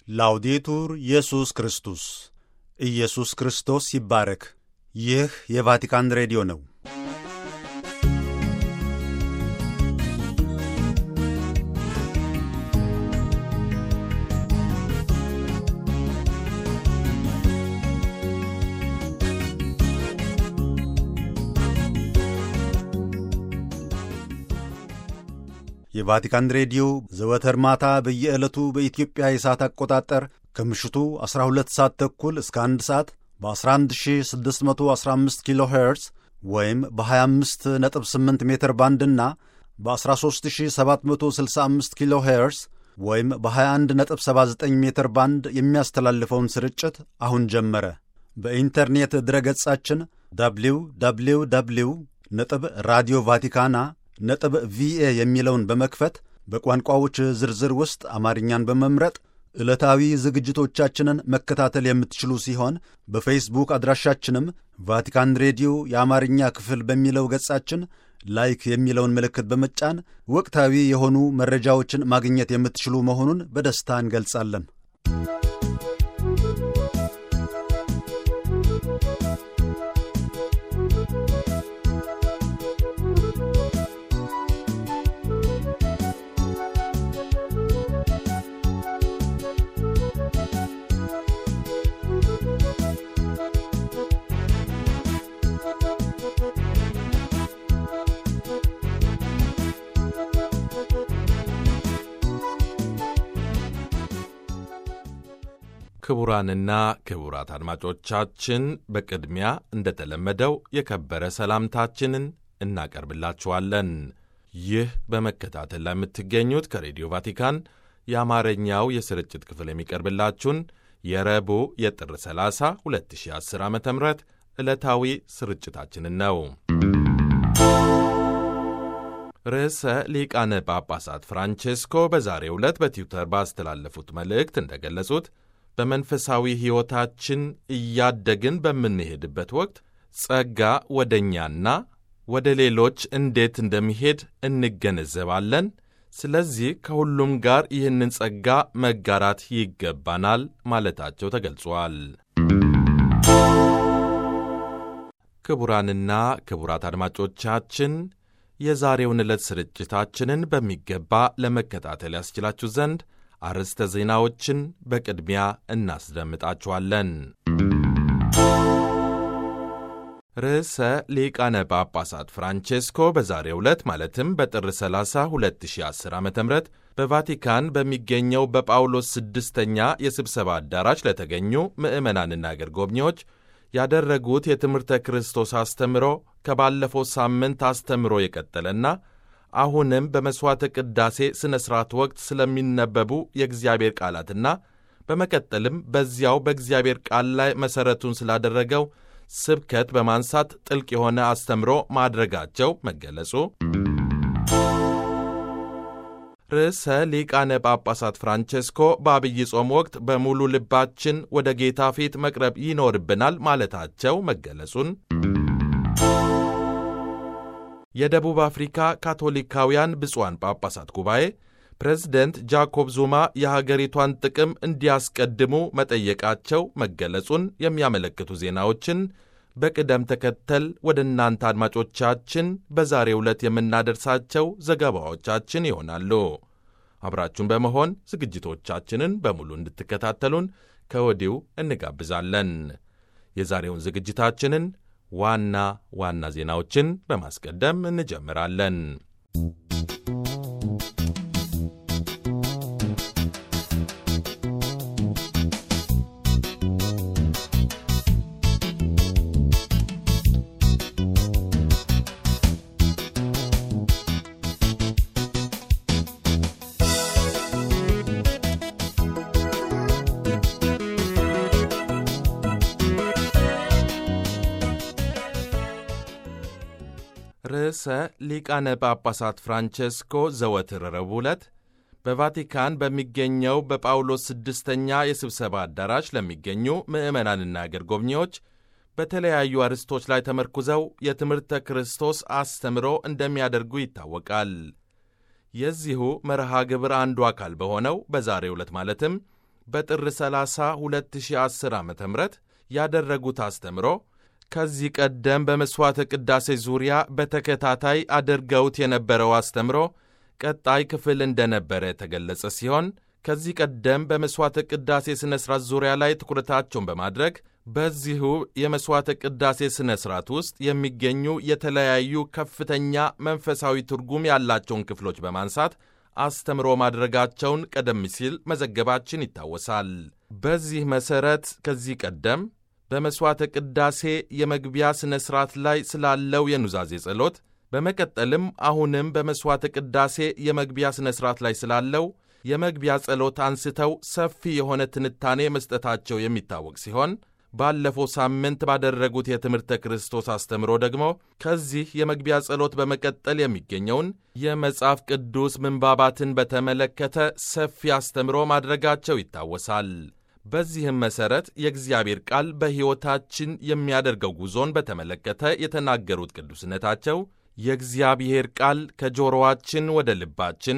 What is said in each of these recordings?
ላውዴቱር ኢየሱስ ክርስቶስ ኢየሱስ ክርስቶስ ይባረክ። ይህ የቫቲካን ሬዲዮ ነው። የቫቲካን ሬዲዮ ዘወትር ማታ በየዕለቱ በኢትዮጵያ የሰዓት አቆጣጠር ከምሽቱ 12 ሰዓት ተኩል እስከ 1 ሰዓት በ11615 ኪሎ ሄርዝ ወይም በ258 ሜትር ባንድና በ13765 ኪሎ ሄርዝ ወይም በ2179 ሜትር ባንድ የሚያስተላልፈውን ስርጭት አሁን ጀመረ። በኢንተርኔት ድረገጻችን ደብሊው ደብሊው ደብሊው ነጥብ ራዲዮ ቫቲካና ነጥብ ቪኤ የሚለውን በመክፈት በቋንቋዎች ዝርዝር ውስጥ አማርኛን በመምረጥ ዕለታዊ ዝግጅቶቻችንን መከታተል የምትችሉ ሲሆን በፌስቡክ አድራሻችንም ቫቲካን ሬዲዮ የአማርኛ ክፍል በሚለው ገጻችን ላይክ የሚለውን ምልክት በመጫን ወቅታዊ የሆኑ መረጃዎችን ማግኘት የምትችሉ መሆኑን በደስታ እንገልጻለን። ክቡራንና ክቡራት አድማጮቻችን በቅድሚያ እንደተለመደው የከበረ ሰላምታችንን እናቀርብላችኋለን። ይህ በመከታተል ላይ የምትገኙት ከሬዲዮ ቫቲካን የአማርኛው የስርጭት ክፍል የሚቀርብላችሁን የረቡዕ የጥር 30 2010 ዓ ም ዕለታዊ ስርጭታችንን ነው። ርዕሰ ሊቃነ ጳጳሳት ፍራንቼስኮ በዛሬው ዕለት በትዊተር ባስተላለፉት መልእክት እንደገለጹት በመንፈሳዊ ሕይወታችን እያደግን በምንሄድበት ወቅት ጸጋ ወደ እኛና ወደ ሌሎች እንዴት እንደሚሄድ እንገነዘባለን። ስለዚህ ከሁሉም ጋር ይህንን ጸጋ መጋራት ይገባናል ማለታቸው ተገልጿል። ክቡራንና ክቡራት አድማጮቻችን የዛሬውን ዕለት ስርጭታችንን በሚገባ ለመከታተል ያስችላችሁ ዘንድ አርዕስተ ዜናዎችን በቅድሚያ እናስደምጣችኋለን። ርዕሰ ሊቃነ ጳጳሳት ፍራንቼስኮ በዛሬው ዕለት ማለትም በጥር 30 2010 ዓ ም በቫቲካን በሚገኘው በጳውሎስ ስድስተኛ የስብሰባ አዳራሽ ለተገኙ ምዕመናንና አገር ጎብኚዎች ያደረጉት የትምህርተ ክርስቶስ አስተምሮ ከባለፈው ሳምንት አስተምሮ የቀጠለና አሁንም በመሥዋዕተ ቅዳሴ ሥነ ሥርዓት ወቅት ስለሚነበቡ የእግዚአብሔር ቃላትና በመቀጠልም በዚያው በእግዚአብሔር ቃል ላይ መሠረቱን ስላደረገው ስብከት በማንሳት ጥልቅ የሆነ አስተምሮ ማድረጋቸው መገለጹ፣ ርዕሰ ሊቃነ ጳጳሳት ፍራንቼስኮ በአብይ ጾም ወቅት በሙሉ ልባችን ወደ ጌታ ፊት መቅረብ ይኖርብናል ማለታቸው መገለጹን የደቡብ አፍሪካ ካቶሊካውያን ብፁዓን ጳጳሳት ጉባኤ ፕሬዝደንት ጃኮብ ዙማ የሀገሪቷን ጥቅም እንዲያስቀድሙ መጠየቃቸው መገለጹን የሚያመለክቱ ዜናዎችን በቅደም ተከተል ወደ እናንተ አድማጮቻችን በዛሬው ዕለት የምናደርሳቸው ዘገባዎቻችን ይሆናሉ። አብራችሁን በመሆን ዝግጅቶቻችንን በሙሉ እንድትከታተሉን ከወዲሁ እንጋብዛለን። የዛሬውን ዝግጅታችንን ዋና ዋና ዜናዎችን በማስቀደም እንጀምራለን። ርዕሰ ሊቃነ ጳጳሳት ፍራንቼስኮ ዘወትር ረቡዕ ዕለት በቫቲካን በሚገኘው በጳውሎስ ስድስተኛ የስብሰባ አዳራሽ ለሚገኙ ምዕመናንና አገር ጎብኚዎች በተለያዩ አርዕስቶች ላይ ተመርኩዘው የትምህርተ ክርስቶስ አስተምሮ እንደሚያደርጉ ይታወቃል። የዚሁ መርሃ ግብር አንዱ አካል በሆነው በዛሬው ዕለት ማለትም በጥር 30 2010 ዓ ም ያደረጉት አስተምሮ ከዚህ ቀደም በመሥዋዕተ ቅዳሴ ዙሪያ በተከታታይ አድርገውት የነበረው አስተምሮ ቀጣይ ክፍል እንደነበረ የተገለጸ ሲሆን ከዚህ ቀደም በመሥዋዕተ ቅዳሴ ሥነ ሥርዓት ዙሪያ ላይ ትኩረታቸውን በማድረግ በዚሁ የመሥዋዕተ ቅዳሴ ሥነ ሥርዓት ውስጥ የሚገኙ የተለያዩ ከፍተኛ መንፈሳዊ ትርጉም ያላቸውን ክፍሎች በማንሳት አስተምሮ ማድረጋቸውን ቀደም ሲል መዘገባችን ይታወሳል። በዚህ መሠረት ከዚህ ቀደም በመሥዋዕተ ቅዳሴ የመግቢያ ሥነ ሥርዓት ላይ ስላለው የኑዛዜ ጸሎት፣ በመቀጠልም አሁንም በመሥዋዕተ ቅዳሴ የመግቢያ ሥነ ሥርዓት ላይ ስላለው የመግቢያ ጸሎት አንስተው ሰፊ የሆነ ትንታኔ መስጠታቸው የሚታወቅ ሲሆን ባለፈው ሳምንት ባደረጉት የትምህርተ ክርስቶስ አስተምሮ ደግሞ ከዚህ የመግቢያ ጸሎት በመቀጠል የሚገኘውን የመጽሐፍ ቅዱስ ምንባባትን በተመለከተ ሰፊ አስተምሮ ማድረጋቸው ይታወሳል። በዚህም መሠረት የእግዚአብሔር ቃል በሕይወታችን የሚያደርገው ጉዞን በተመለከተ የተናገሩት ቅዱስነታቸው የእግዚአብሔር ቃል ከጆሮዋችን ወደ ልባችን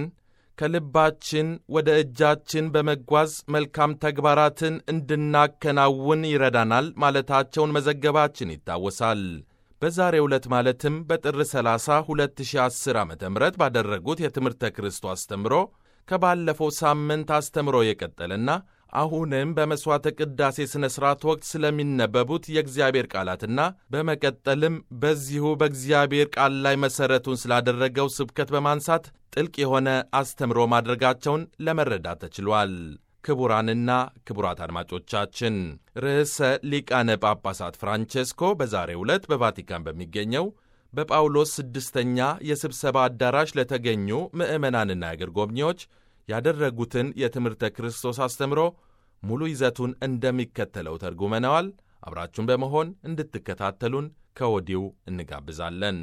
ከልባችን ወደ እጃችን በመጓዝ መልካም ተግባራትን እንድናከናውን ይረዳናል ማለታቸውን መዘገባችን ይታወሳል። በዛሬው ዕለት ማለትም በጥር 30 2010 ዓ ም ባደረጉት የትምህርተ ክርስቶስ አስተምሮ ከባለፈው ሳምንት አስተምሮ የቀጠለና አሁንም በመሥዋዕተ ቅዳሴ ሥነ ሥርዓት ወቅት ስለሚነበቡት የእግዚአብሔር ቃላትና በመቀጠልም በዚሁ በእግዚአብሔር ቃል ላይ መሠረቱን ስላደረገው ስብከት በማንሳት ጥልቅ የሆነ አስተምሮ ማድረጋቸውን ለመረዳት ተችሏል። ክቡራንና ክቡራት አድማጮቻችን ርዕሰ ሊቃነ ጳጳሳት ፍራንቼስኮ በዛሬው ዕለት በቫቲካን በሚገኘው በጳውሎስ ስድስተኛ የስብሰባ አዳራሽ ለተገኙ ምዕመናንና የአገር ጎብኚዎች ያደረጉትን የትምህርተ ክርስቶስ አስተምሮ ሙሉ ይዘቱን እንደሚከተለው ተርጉመነዋል። አብራችሁን በመሆን እንድትከታተሉን ከወዲሁ እንጋብዛለን።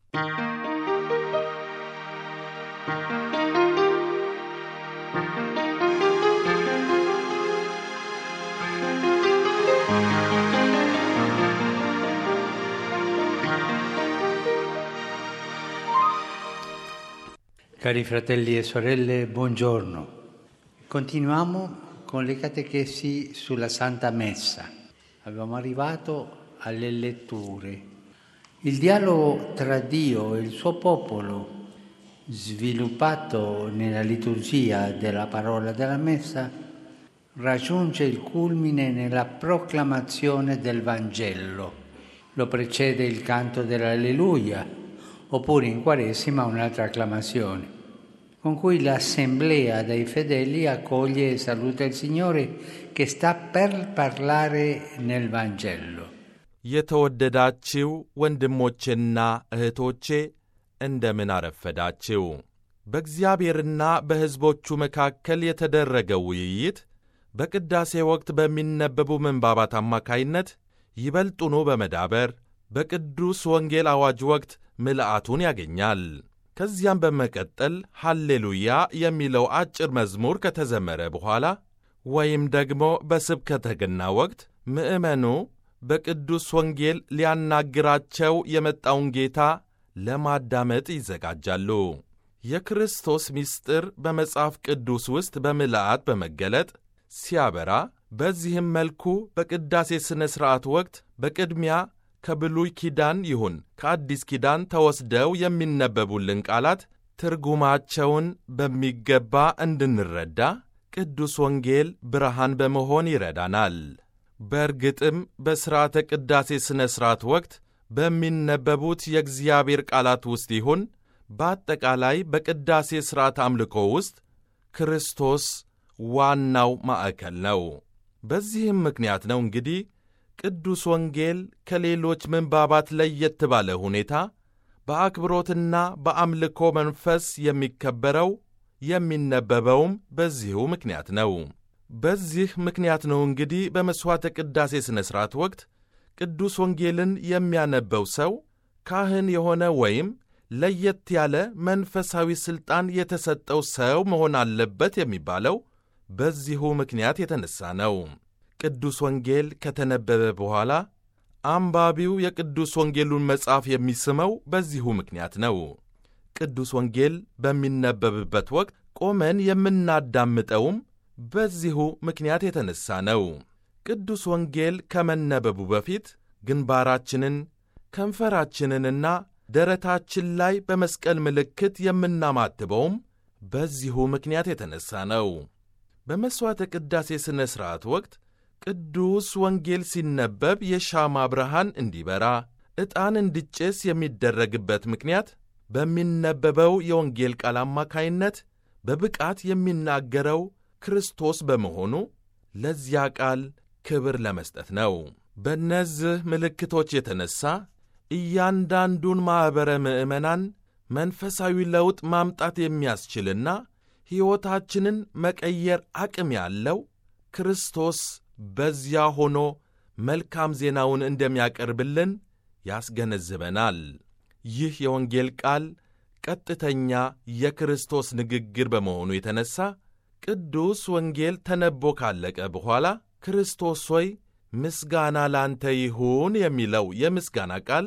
Cari fratelli e sorelle, buongiorno. Continuiamo con le catechesi sulla Santa Messa. Abbiamo arrivato alle letture. Il dialogo tra Dio e il suo popolo, sviluppato nella liturgia della parola della Messa, raggiunge il culmine nella proclamazione del Vangelo. Lo precede il canto dell'Alleluia, oppure in Quaresima un'altra acclamazione, con cui l'assemblea dei fedeli accoglie e saluta il Signore che sta per parlare nel Vangelo. የተወደዳችው ወንድሞቼና እህቶቼ እንደምን አረፈዳችው። በእግዚአብሔርና በሕዝቦቹ መካከል የተደረገው ውይይት በቅዳሴ ወቅት በሚነበቡ ምንባባት አማካይነት ይበልጡኑ በመዳበር በቅዱስ ወንጌል አዋጅ ወቅት ምልአቱን ያገኛል። ከዚያም በመቀጠል ሃሌሉያ የሚለው አጭር መዝሙር ከተዘመረ በኋላ ወይም ደግሞ በስብከተ ገና ወቅት ምዕመኑ በቅዱስ ወንጌል ሊያናግራቸው የመጣውን ጌታ ለማዳመጥ ይዘጋጃሉ። የክርስቶስ ምስጢር በመጽሐፍ ቅዱስ ውስጥ በምልአት በመገለጥ ሲያበራ፣ በዚህም መልኩ በቅዳሴ ሥነ ሥርዓት ወቅት በቅድሚያ ከብሉይ ኪዳን ይሁን ከአዲስ ኪዳን ተወስደው የሚነበቡልን ቃላት ትርጉማቸውን በሚገባ እንድንረዳ ቅዱስ ወንጌል ብርሃን በመሆን ይረዳናል። በእርግጥም በሥርዓተ ቅዳሴ ሥነ ሥርዓት ወቅት በሚነበቡት የእግዚአብሔር ቃላት ውስጥ ይሁን በአጠቃላይ በቅዳሴ ሥርዓት አምልኮ ውስጥ ክርስቶስ ዋናው ማዕከል ነው። በዚህም ምክንያት ነው እንግዲህ ቅዱስ ወንጌል ከሌሎች ምንባባት ለየት ባለ ሁኔታ በአክብሮትና በአምልኮ መንፈስ የሚከበረው የሚነበበውም በዚሁ ምክንያት ነው። በዚህ ምክንያት ነው እንግዲህ በመሥዋዕተ ቅዳሴ ሥነ ሥርዓት ወቅት ቅዱስ ወንጌልን የሚያነበው ሰው ካህን የሆነ ወይም ለየት ያለ መንፈሳዊ ሥልጣን የተሰጠው ሰው መሆን አለበት የሚባለው በዚሁ ምክንያት የተነሣ ነው። ቅዱስ ወንጌል ከተነበበ በኋላ አንባቢው የቅዱስ ወንጌሉን መጽሐፍ የሚስመው በዚሁ ምክንያት ነው። ቅዱስ ወንጌል በሚነበብበት ወቅት ቆመን የምናዳምጠውም በዚሁ ምክንያት የተነሣ ነው። ቅዱስ ወንጌል ከመነበቡ በፊት ግንባራችንን ከንፈራችንንና ደረታችን ላይ በመስቀል ምልክት የምናማትበውም በዚሁ ምክንያት የተነሣ ነው። በመሥዋዕተ ቅዳሴ ሥነ ሥርዓት ወቅት ቅዱስ ወንጌል ሲነበብ የሻማ ብርሃን እንዲበራ፣ ዕጣን እንዲጨስ የሚደረግበት ምክንያት በሚነበበው የወንጌል ቃል አማካይነት በብቃት የሚናገረው ክርስቶስ በመሆኑ ለዚያ ቃል ክብር ለመስጠት ነው። በእነዚህ ምልክቶች የተነሣ እያንዳንዱን ማኅበረ ምዕመናን መንፈሳዊ ለውጥ ማምጣት የሚያስችልና ሕይወታችንን መቀየር አቅም ያለው ክርስቶስ በዚያ ሆኖ መልካም ዜናውን እንደሚያቀርብልን ያስገነዝበናል። ይህ የወንጌል ቃል ቀጥተኛ የክርስቶስ ንግግር በመሆኑ የተነሣ ቅዱስ ወንጌል ተነቦ ካለቀ በኋላ ክርስቶስ ሆይ ምስጋና ላንተ ይሁን የሚለው የምስጋና ቃል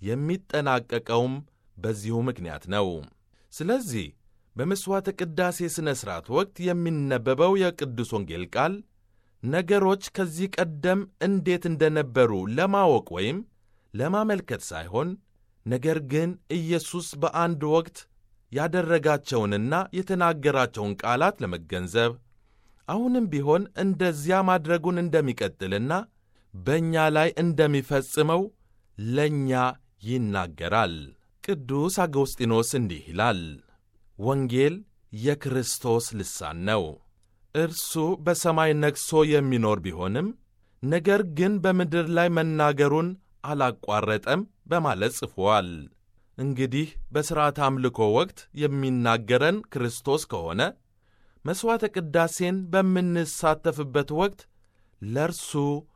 የሚጠናቀቀውም በዚሁ ምክንያት ነው። ስለዚህ በመሥዋዕተ ቅዳሴ ሥነ ሥርዓት ወቅት የሚነበበው የቅዱስ ወንጌል ቃል ነገሮች ከዚህ ቀደም እንዴት እንደነበሩ ለማወቅ ወይም ለማመልከት ሳይሆን ነገር ግን ኢየሱስ በአንድ ወቅት ያደረጋቸውንና የተናገራቸውን ቃላት ለመገንዘብ አሁንም ቢሆን እንደዚያ ማድረጉን እንደሚቀጥልና በእኛ ላይ እንደሚፈጽመው ለእኛ ይናገራል። ቅዱስ አጎስጢኖስ እንዲህ ይላል፣ ወንጌል የክርስቶስ ልሳን ነው። እርሱ በሰማይ ነግሶ የሚኖር ቢሆንም ነገር ግን በምድር ላይ መናገሩን አላቋረጠም በማለት ጽፏል። እንግዲህ በሥርዓተ አምልኮ ወቅት የሚናገረን ክርስቶስ ከሆነ መሥዋዕተ ቅዳሴን በምንሳተፍበት ወቅት ለእርሱ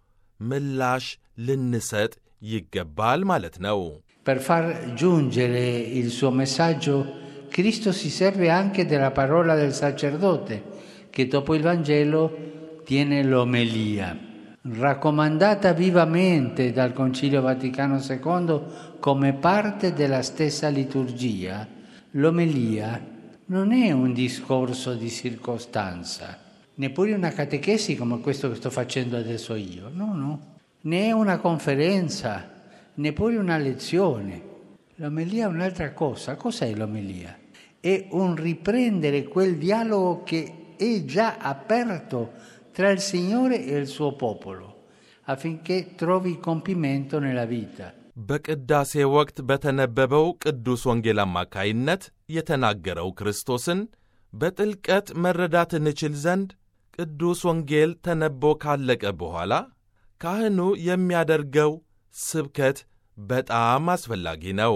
ምላሽ ልንሰጥ ይገባል ማለት ነው። Per far giungere il suo messaggio, Cristo si serve anche della parola del sacerdote, che dopo il Vangelo tiene l'omelia, raccomandata vivamente dal Concilio Vaticano II come parte della stessa liturgia. L'omelia non è un discorso di circostanza, neppure una catechesi come questo che sto facendo adesso io, no, no, né è una conferenza, neppure una lezione. L'omelia è un'altra cosa. Cos'è l'omelia? È un riprendere quel dialogo che è già aperto tra il Signore e il suo popolo, affinché trovi compimento nella vita. በቅዳሴ ወቅት በተነበበው ቅዱስ ወንጌል አማካይነት የተናገረው ክርስቶስን በጥልቀት መረዳት እንችል ዘንድ ቅዱስ ወንጌል ተነቦ ካለቀ በኋላ ካህኑ የሚያደርገው ስብከት በጣም አስፈላጊ ነው።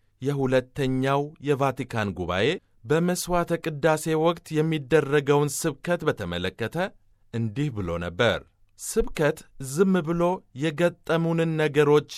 የሁለተኛው የቫቲካን ጉባኤ በመሥዋዕተ ቅዳሴ ወቅት የሚደረገውን ስብከት በተመለከተ እንዲህ ብሎ ነበር። ስብከት ዝም ብሎ የገጠሙንን ነገሮች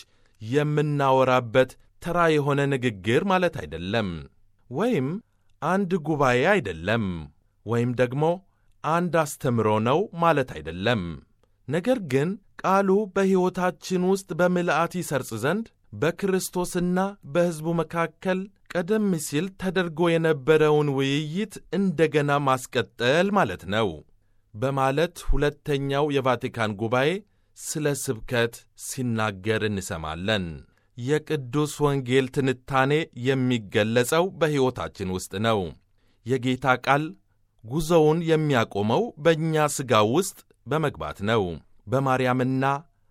የምናወራበት ተራ የሆነ ንግግር ማለት አይደለም፣ ወይም አንድ ጉባኤ አይደለም፣ ወይም ደግሞ አንድ አስተምሮ ነው ማለት አይደለም። ነገር ግን ቃሉ በሕይወታችን ውስጥ በምልአት ይሰርጽ ዘንድ በክርስቶስና በሕዝቡ መካከል ቀደም ሲል ተደርጎ የነበረውን ውይይት እንደገና ማስቀጠል ማለት ነው በማለት ሁለተኛው የቫቲካን ጉባኤ ስለ ስብከት ሲናገር እንሰማለን። የቅዱስ ወንጌል ትንታኔ የሚገለጸው በሕይወታችን ውስጥ ነው። የጌታ ቃል ጉዞውን የሚያቆመው በእኛ ሥጋ ውስጥ በመግባት ነው። በማርያምና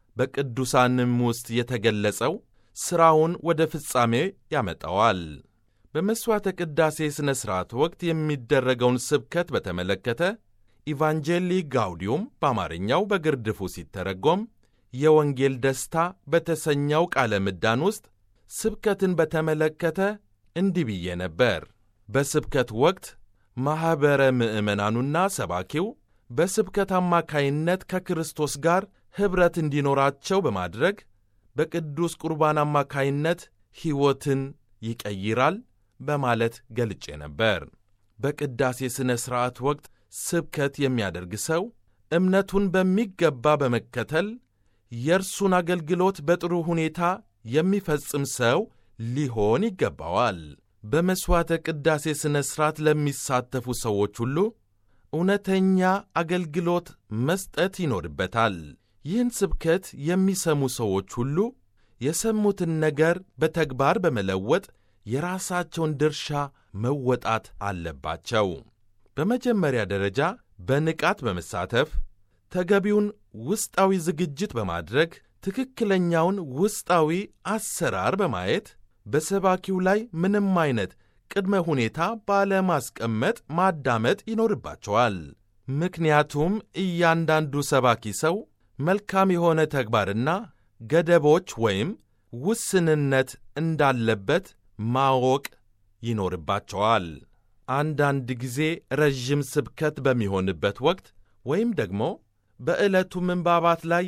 በቅዱሳንም ውስጥ የተገለጸው ሥራውን ወደ ፍጻሜ ያመጣዋል። በመሥዋዕተ ቅዳሴ ሥነ ሥርዓት ወቅት የሚደረገውን ስብከት በተመለከተ ኢቫንጀሊ ጋውዲዩም በአማርኛው በግርድፉ ሲተረጎም የወንጌል ደስታ በተሰኘው ቃለ ምዳን ውስጥ ስብከትን በተመለከተ እንዲህ ብዬ ነበር። በስብከት ወቅት ማኅበረ ምዕመናኑና ሰባኪው በስብከት አማካይነት ከክርስቶስ ጋር ኅብረት እንዲኖራቸው በማድረግ በቅዱስ ቁርባን አማካይነት ሕይወትን ይቀይራል በማለት ገልጬ ነበር። በቅዳሴ ሥነ ሥርዓት ወቅት ስብከት የሚያደርግ ሰው እምነቱን በሚገባ በመከተል የእርሱን አገልግሎት በጥሩ ሁኔታ የሚፈጽም ሰው ሊሆን ይገባዋል። በመሥዋዕተ ቅዳሴ ሥነ ሥርዓት ለሚሳተፉ ሰዎች ሁሉ እውነተኛ አገልግሎት መስጠት ይኖርበታል። ይህን ስብከት የሚሰሙ ሰዎች ሁሉ የሰሙትን ነገር በተግባር በመለወጥ የራሳቸውን ድርሻ መወጣት አለባቸው። በመጀመሪያ ደረጃ በንቃት በመሳተፍ ተገቢውን ውስጣዊ ዝግጅት በማድረግ ትክክለኛውን ውስጣዊ አሰራር በማየት በሰባኪው ላይ ምንም አይነት ቅድመ ሁኔታ ባለማስቀመጥ ማዳመጥ ይኖርባቸዋል። ምክንያቱም እያንዳንዱ ሰባኪ ሰው መልካም የሆነ ተግባርና ገደቦች ወይም ውስንነት እንዳለበት ማወቅ ይኖርባቸዋል። አንዳንድ ጊዜ ረዥም ስብከት በሚሆንበት ወቅት ወይም ደግሞ በዕለቱ ምንባባት ላይ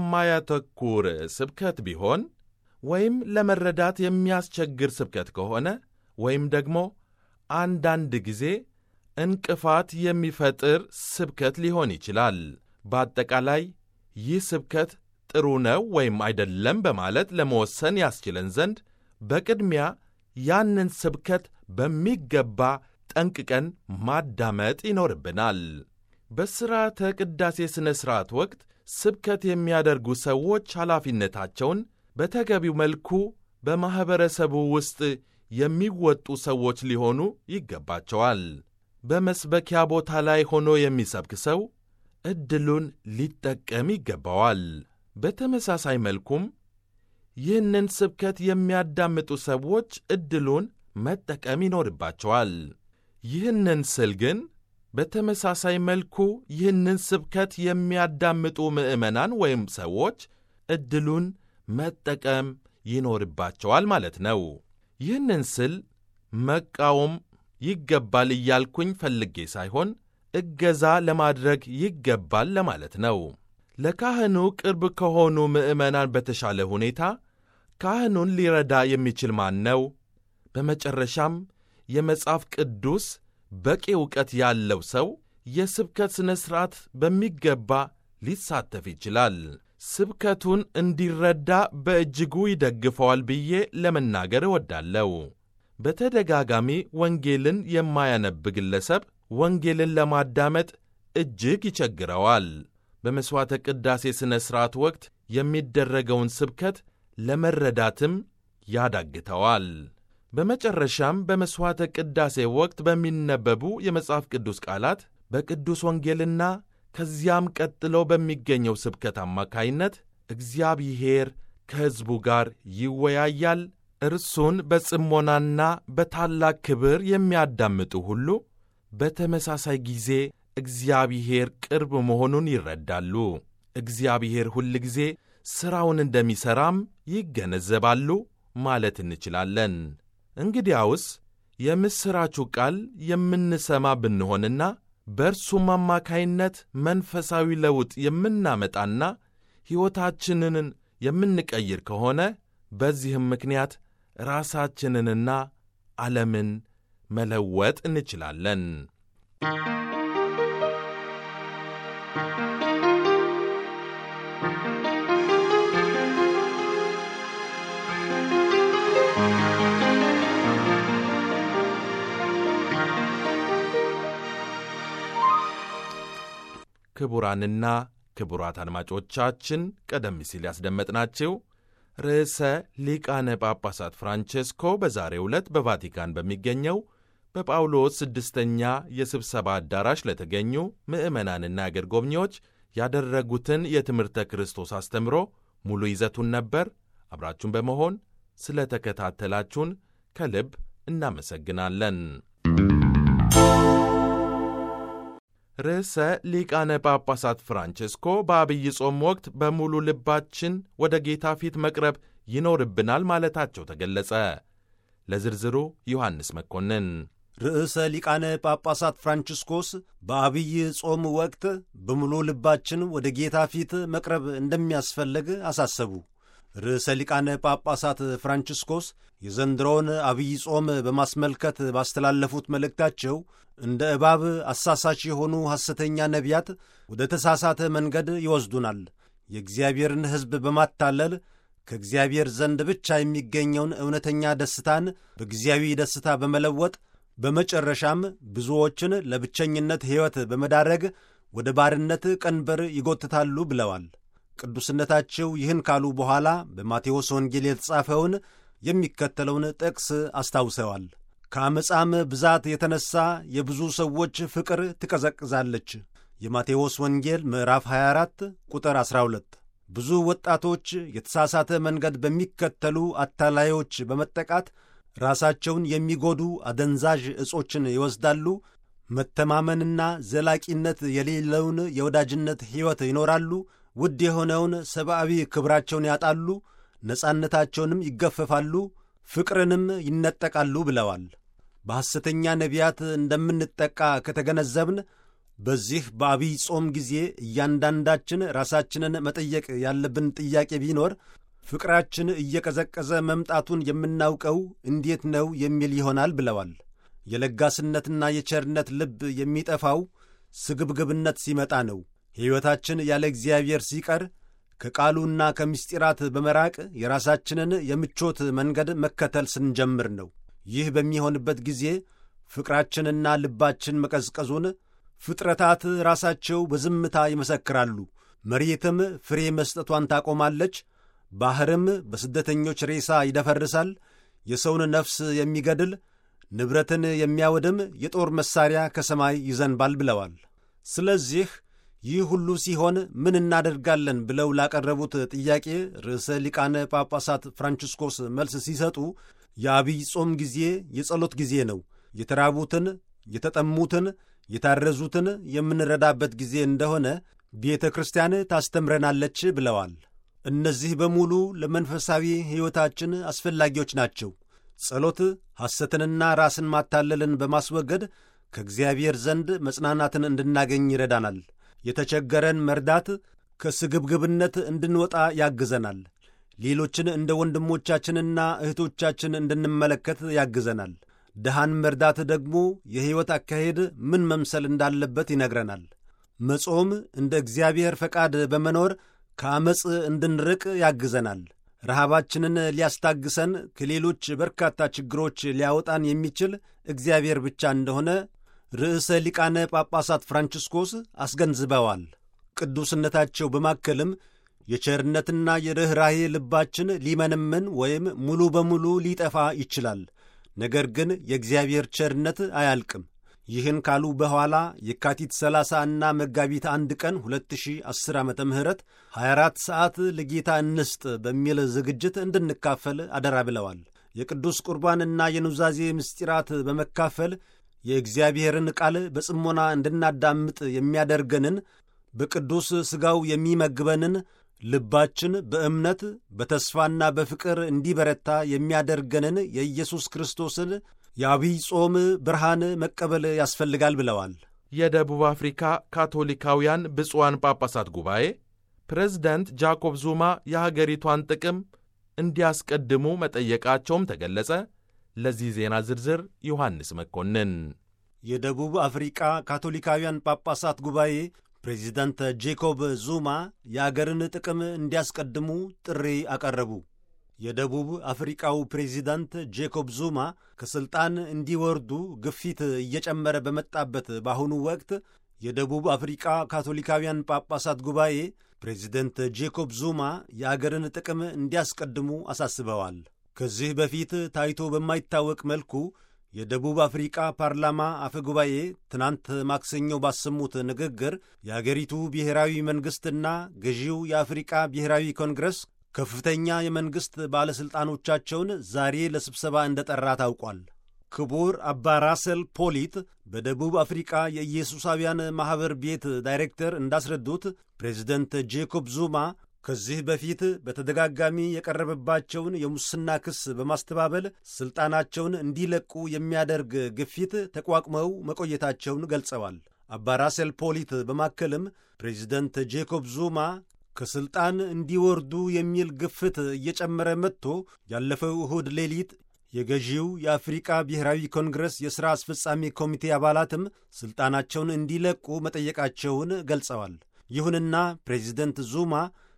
የማያተኩር ስብከት ቢሆን ወይም ለመረዳት የሚያስቸግር ስብከት ከሆነ ወይም ደግሞ አንዳንድ ጊዜ እንቅፋት የሚፈጥር ስብከት ሊሆን ይችላል። በአጠቃላይ ይህ ስብከት ጥሩ ነው ወይም አይደለም በማለት ለመወሰን ያስችለን ዘንድ በቅድሚያ ያንን ስብከት በሚገባ ጠንቅቀን ማዳመጥ ይኖርብናል። በሥርዓተ ቅዳሴ ሥነ ሥርዓት ወቅት ስብከት የሚያደርጉ ሰዎች ኃላፊነታቸውን በተገቢው መልኩ በማኅበረሰቡ ውስጥ የሚወጡ ሰዎች ሊሆኑ ይገባቸዋል። በመስበኪያ ቦታ ላይ ሆኖ የሚሰብክ ሰው ዕድሉን ሊጠቀም ይገባዋል። በተመሳሳይ መልኩም ይህንን ስብከት የሚያዳምጡ ሰዎች ዕድሉን መጠቀም ይኖርባቸዋል። ይህንን ስል ግን በተመሳሳይ መልኩ ይህንን ስብከት የሚያዳምጡ ምዕመናን ወይም ሰዎች ዕድሉን መጠቀም ይኖርባቸዋል ማለት ነው። ይህንን ስል መቃወም ይገባል እያልኩኝ ፈልጌ ሳይሆን እገዛ ለማድረግ ይገባል ለማለት ነው። ለካህኑ ቅርብ ከሆኑ ምዕመናን በተሻለ ሁኔታ ካህኑን ሊረዳ የሚችል ማን ነው? በመጨረሻም የመጽሐፍ ቅዱስ በቂ ዕውቀት ያለው ሰው የስብከት ሥነ ሥርዓት በሚገባ ሊሳተፍ ይችላል። ስብከቱን እንዲረዳ በእጅጉ ይደግፈዋል ብዬ ለመናገር እወዳለሁ። በተደጋጋሚ ወንጌልን የማያነብ ግለሰብ ወንጌልን ለማዳመጥ እጅግ ይቸግረዋል። በመሥዋዕተ ቅዳሴ ሥነ ሥርዓት ወቅት የሚደረገውን ስብከት ለመረዳትም ያዳግተዋል። በመጨረሻም በመሥዋዕተ ቅዳሴ ወቅት በሚነበቡ የመጽሐፍ ቅዱስ ቃላት በቅዱስ ወንጌልና ከዚያም ቀጥሎ በሚገኘው ስብከት አማካይነት እግዚአብሔር ከሕዝቡ ጋር ይወያያል። እርሱን በጽሞናና በታላቅ ክብር የሚያዳምጡ ሁሉ በተመሳሳይ ጊዜ እግዚአብሔር ቅርብ መሆኑን ይረዳሉ። እግዚአብሔር ሁል ጊዜ ሥራውን እንደሚሠራም ይገነዘባሉ ማለት እንችላለን። እንግዲያውስ የምሥራቹ ቃል የምንሰማ ብንሆንና በእርሱም አማካይነት መንፈሳዊ ለውጥ የምናመጣና ሕይወታችንን የምንቀይር ከሆነ በዚህም ምክንያት ራሳችንንና ዓለምን መለወጥ እንችላለን። ክቡራንና ክቡራት አድማጮቻችን ቀደም ሲል ያስደመጥናችሁ ርዕሰ ሊቃነ ጳጳሳት ፍራንቼስኮ በዛሬው ዕለት በቫቲካን በሚገኘው በጳውሎስ ስድስተኛ የስብሰባ አዳራሽ ለተገኙ ምዕመናንና አገር ጎብኚዎች ያደረጉትን የትምህርተ ክርስቶስ አስተምሮ ሙሉ ይዘቱን ነበር። አብራችሁን በመሆን ስለ ተከታተላችሁን ከልብ እናመሰግናለን። ርዕሰ ሊቃነ ጳጳሳት ፍራንቼስኮ በአብይ ጾም ወቅት በሙሉ ልባችን ወደ ጌታ ፊት መቅረብ ይኖርብናል ማለታቸው ተገለጸ። ለዝርዝሩ ዮሐንስ መኮንን። ርዕሰ ሊቃነ ጳጳሳት ፍራንቺስኮስ በአብይ ጾም ወቅት በሙሉ ልባችን ወደ ጌታ ፊት መቅረብ እንደሚያስፈልግ አሳሰቡ። ርዕሰ ሊቃነ ጳጳሳት ፍራንቺስኮስ የዘንድሮውን አብይ ጾም በማስመልከት ባስተላለፉት መልእክታቸው እንደ እባብ አሳሳች የሆኑ ሐሰተኛ ነቢያት ወደ ተሳሳተ መንገድ ይወስዱናል። የእግዚአብሔርን ሕዝብ በማታለል ከእግዚአብሔር ዘንድ ብቻ የሚገኘውን እውነተኛ ደስታን በጊዜያዊ ደስታ በመለወጥ በመጨረሻም ብዙዎችን ለብቸኝነት ሕይወት በመዳረግ ወደ ባርነት ቀንበር ይጎትታሉ ብለዋል። ቅዱስነታቸው ይህን ካሉ በኋላ በማቴዎስ ወንጌል የተጻፈውን የሚከተለውን ጥቅስ አስታውሰዋል። ከአመፃም ብዛት የተነሣ የብዙ ሰዎች ፍቅር ትቀዘቅዛለች። የማቴዎስ ወንጌል ምዕራፍ 24 ቁጥር 12። ብዙ ወጣቶች የተሳሳተ መንገድ በሚከተሉ አታላዮች በመጠቃት ራሳቸውን የሚጎዱ አደንዛዥ ዕጾችን ይወስዳሉ። መተማመንና ዘላቂነት የሌለውን የወዳጅነት ሕይወት ይኖራሉ። ውድ የሆነውን ሰብአዊ ክብራቸውን ያጣሉ። ነጻነታቸውንም ይገፈፋሉ፣ ፍቅርንም ይነጠቃሉ ብለዋል። በሐሰተኛ ነቢያት እንደምንጠቃ ከተገነዘብን በዚህ በአብይ ጾም ጊዜ እያንዳንዳችን ራሳችንን መጠየቅ ያለብን ጥያቄ ቢኖር ፍቅራችን እየቀዘቀዘ መምጣቱን የምናውቀው እንዴት ነው የሚል ይሆናል ብለዋል። የለጋስነትና የቸርነት ልብ የሚጠፋው ስግብግብነት ሲመጣ ነው። ሕይወታችን ያለ እግዚአብሔር ሲቀር ከቃሉና ከምስጢራት በመራቅ የራሳችንን የምቾት መንገድ መከተል ስንጀምር ነው። ይህ በሚሆንበት ጊዜ ፍቅራችንና ልባችን መቀዝቀዙን ፍጥረታት ራሳቸው በዝምታ ይመሰክራሉ። መሬትም ፍሬ መስጠቷን ታቆማለች። ባሕርም በስደተኞች ሬሳ ይደፈርሳል። የሰውን ነፍስ የሚገድል ንብረትን የሚያወድም የጦር መሣሪያ ከሰማይ ይዘንባል ብለዋል። ስለዚህ ይህ ሁሉ ሲሆን ምን እናደርጋለን ብለው ላቀረቡት ጥያቄ ርዕሰ ሊቃነ ጳጳሳት ፍራንቺስኮስ መልስ ሲሰጡ የአብይ ጾም ጊዜ የጸሎት ጊዜ ነው። የተራቡትን፣ የተጠሙትን፣ የታረዙትን የምንረዳበት ጊዜ እንደሆነ ቤተ ክርስቲያን ታስተምረናለች ብለዋል። እነዚህ በሙሉ ለመንፈሳዊ ሕይወታችን አስፈላጊዎች ናቸው። ጸሎት ሐሰትንና ራስን ማታለልን በማስወገድ ከእግዚአብሔር ዘንድ መጽናናትን እንድናገኝ ይረዳናል። የተቸገረን መርዳት ከስግብግብነት እንድንወጣ ያግዘናል። ሌሎችን እንደ ወንድሞቻችንና እህቶቻችን እንድንመለከት ያግዘናል። ድሃን መርዳት ደግሞ የሕይወት አካሄድ ምን መምሰል እንዳለበት ይነግረናል። መጾም እንደ እግዚአብሔር ፈቃድ በመኖር ከዐመፅ እንድንርቅ ያግዘናል። ረሃባችንን ሊያስታግሰን ከሌሎች በርካታ ችግሮች ሊያወጣን የሚችል እግዚአብሔር ብቻ እንደሆነ ርዕሰ ሊቃነ ጳጳሳት ፍራንቺስኮስ አስገንዝበዋል። ቅዱስነታቸው በማከልም የቸርነትና የርኅራሄ ልባችን ሊመነምን ወይም ሙሉ በሙሉ ሊጠፋ ይችላል። ነገር ግን የእግዚአብሔር ቸርነት አያልቅም። ይህን ካሉ በኋላ የካቲት 30 እና መጋቢት አንድ ቀን 2010 ዓ ም 24 ሰዓት ለጌታ እንስጥ በሚል ዝግጅት እንድንካፈል አደራ ብለዋል። የቅዱስ ቁርባንና የኑዛዜ ምስጢራት በመካፈል የእግዚአብሔርን ቃል በጽሞና እንድናዳምጥ የሚያደርገንን በቅዱስ ሥጋው የሚመግበንን ልባችን በእምነት በተስፋና በፍቅር እንዲበረታ የሚያደርገንን የኢየሱስ ክርስቶስን የአብይ ጾም ብርሃን መቀበል ያስፈልጋል ብለዋል። የደቡብ አፍሪካ ካቶሊካውያን ብፁዓን ጳጳሳት ጉባኤ ፕሬዝደንት ጃኮብ ዙማ የሀገሪቷን ጥቅም እንዲያስቀድሙ መጠየቃቸውም ተገለጸ። ለዚህ ዜና ዝርዝር ዮሐንስ መኮንን። የደቡብ አፍሪቃ ካቶሊካውያን ጳጳሳት ጉባኤ ፕሬዚዳንት ጄኮብ ዙማ የአገርን ጥቅም እንዲያስቀድሙ ጥሪ አቀረቡ። የደቡብ አፍሪቃው ፕሬዚዳንት ጄኮብ ዙማ ከሥልጣን እንዲወርዱ ግፊት እየጨመረ በመጣበት በአሁኑ ወቅት የደቡብ አፍሪቃ ካቶሊካውያን ጳጳሳት ጉባኤ ፕሬዚደንት ጄኮብ ዙማ የአገርን ጥቅም እንዲያስቀድሙ አሳስበዋል። ከዚህ በፊት ታይቶ በማይታወቅ መልኩ የደቡብ አፍሪቃ ፓርላማ አፈ ጉባኤ ትናንት ማክሰኞ ባሰሙት ንግግር የአገሪቱ ብሔራዊ መንግሥትና ገዢው የአፍሪቃ ብሔራዊ ኮንግረስ ከፍተኛ የመንግሥት ባለሥልጣኖቻቸውን ዛሬ ለስብሰባ እንደጠራ ታውቋል። ክቡር አባ ራሰል ፖሊት በደቡብ አፍሪቃ የኢየሱሳውያን ማኅበር ቤት ዳይሬክተር እንዳስረዱት ፕሬዚደንት ጄኮብ ዙማ ከዚህ በፊት በተደጋጋሚ የቀረበባቸውን የሙስና ክስ በማስተባበል ሥልጣናቸውን እንዲለቁ የሚያደርግ ግፊት ተቋቁመው መቆየታቸውን ገልጸዋል። አባ ራሰል ፖሊት በማከልም ፕሬዚደንት ጄኮብ ዙማ ከሥልጣን እንዲወርዱ የሚል ግፍት እየጨመረ መጥቶ ያለፈው እሁድ ሌሊት የገዢው የአፍሪቃ ብሔራዊ ኮንግረስ የሥራ አስፈጻሚ ኮሚቴ አባላትም ሥልጣናቸውን እንዲለቁ መጠየቃቸውን ገልጸዋል። ይሁንና ፕሬዚደንት ዙማ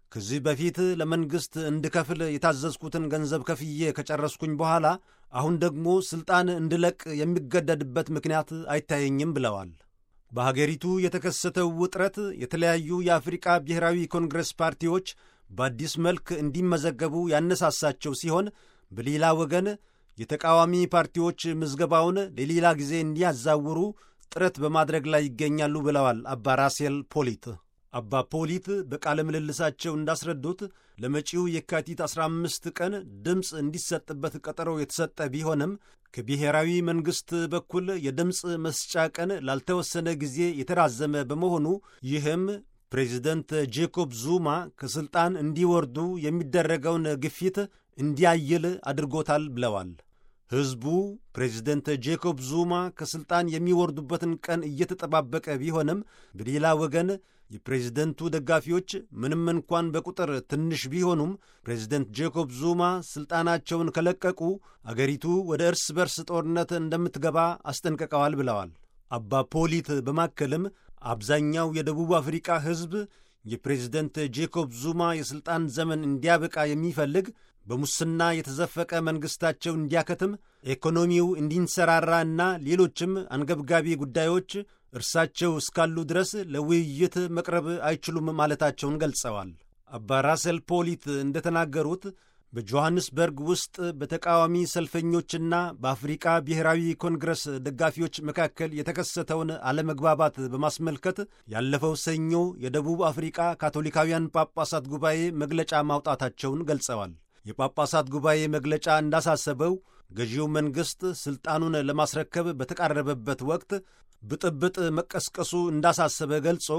ከዚህ በፊት ለመንግሥት እንድከፍል የታዘዝኩትን ገንዘብ ከፍዬ ከጨረስኩኝ በኋላ አሁን ደግሞ ሥልጣን እንድለቅ የሚገደድበት ምክንያት አይታየኝም ብለዋል። በሀገሪቱ የተከሰተው ውጥረት የተለያዩ የአፍሪቃ ብሔራዊ ኮንግረስ ፓርቲዎች በአዲስ መልክ እንዲመዘገቡ ያነሳሳቸው ሲሆን በሌላ ወገን የተቃዋሚ ፓርቲዎች ምዝገባውን ለሌላ ጊዜ እንዲያዛውሩ ጥረት በማድረግ ላይ ይገኛሉ ብለዋል አባ ራሴል ፖሊት። አባ ፖሊት በቃለ ምልልሳቸው እንዳስረዱት ለመጪው የካቲት 15 ቀን ድምፅ እንዲሰጥበት ቀጠሮ የተሰጠ ቢሆንም ከብሔራዊ መንግሥት በኩል የድምፅ መስጫ ቀን ላልተወሰነ ጊዜ የተራዘመ በመሆኑ ይህም ፕሬዚደንት ጄኮብ ዙማ ከሥልጣን እንዲወርዱ የሚደረገውን ግፊት እንዲያይል አድርጎታል ብለዋል። ሕዝቡ ፕሬዚደንት ጄኮብ ዙማ ከሥልጣን የሚወርዱበትን ቀን እየተጠባበቀ ቢሆንም በሌላ ወገን የፕሬዝደንቱ ደጋፊዎች ምንም እንኳን በቁጥር ትንሽ ቢሆኑም ፕሬዝደንት ጄኮብ ዙማ ሥልጣናቸውን ከለቀቁ አገሪቱ ወደ እርስ በርስ ጦርነት እንደምትገባ አስጠንቅቀዋል ብለዋል። አባ ፖሊት በማከልም አብዛኛው የደቡብ አፍሪቃ ሕዝብ የፕሬዝደንት ጄኮብ ዙማ የሥልጣን ዘመን እንዲያበቃ የሚፈልግ በሙስና የተዘፈቀ መንግሥታቸው እንዲያከትም፣ ኢኮኖሚው እንዲንሰራራ እና ሌሎችም አንገብጋቢ ጉዳዮች እርሳቸው እስካሉ ድረስ ለውይይት መቅረብ አይችሉም ማለታቸውን ገልጸዋል። አባ ራሰል ፖሊት እንደተናገሩት በጆሐንስበርግ ውስጥ በተቃዋሚ ሰልፈኞችና በአፍሪቃ ብሔራዊ ኮንግረስ ደጋፊዎች መካከል የተከሰተውን አለመግባባት በማስመልከት ያለፈው ሰኞ የደቡብ አፍሪቃ ካቶሊካውያን ጳጳሳት ጉባኤ መግለጫ ማውጣታቸውን ገልጸዋል። የጳጳሳት ጉባኤ መግለጫ እንዳሳሰበው ገዢው መንግሥት ሥልጣኑን ለማስረከብ በተቃረበበት ወቅት ብጥብጥ መቀስቀሱ እንዳሳሰበ ገልጾ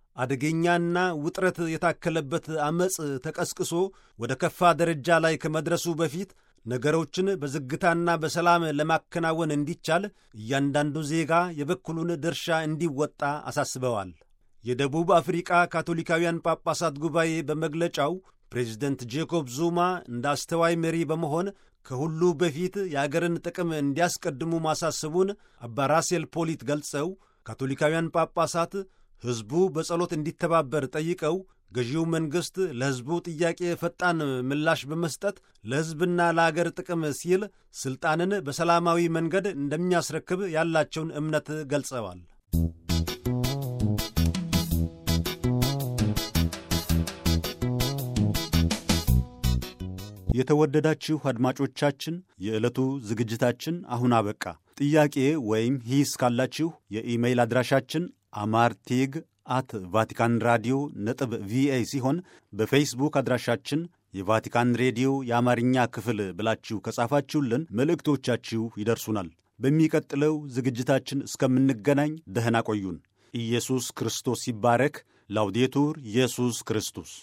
አደገኛና ውጥረት የታከለበት ዐመፅ ተቀስቅሶ ወደ ከፋ ደረጃ ላይ ከመድረሱ በፊት ነገሮችን በዝግታና በሰላም ለማከናወን እንዲቻል እያንዳንዱ ዜጋ የበኩሉን ድርሻ እንዲወጣ አሳስበዋል። የደቡብ አፍሪቃ ካቶሊካውያን ጳጳሳት ጉባኤ በመግለጫው ፕሬዚደንት ጄኮብ ዙማ እንደ አስተዋይ መሪ በመሆን ከሁሉ በፊት የአገርን ጥቅም እንዲያስቀድሙ ማሳሰቡን አባ ራሴል ፖሊት ገልጸው ካቶሊካውያን ጳጳሳት ሕዝቡ በጸሎት እንዲተባበር ጠይቀው ገዢው መንግሥት ለሕዝቡ ጥያቄ ፈጣን ምላሽ በመስጠት ለሕዝብና ለአገር ጥቅም ሲል ሥልጣንን በሰላማዊ መንገድ እንደሚያስረክብ ያላቸውን እምነት ገልጸዋል። የተወደዳችሁ አድማጮቻችን የዕለቱ ዝግጅታችን አሁን አበቃ። ጥያቄ ወይም ሂስ ካላችሁ የኢሜይል አድራሻችን አማርቴግ አት ቫቲካን ራዲዮ ነጥብ ቪኦኤ ሲሆን በፌስቡክ አድራሻችን የቫቲካን ሬዲዮ የአማርኛ ክፍል ብላችሁ ከጻፋችሁልን መልእክቶቻችሁ ይደርሱናል። በሚቀጥለው ዝግጅታችን እስከምንገናኝ ደህና ቆዩን። ኢየሱስ ክርስቶስ ይባረክ። ላውዴቱር ኢየሱስ ክርስቶስ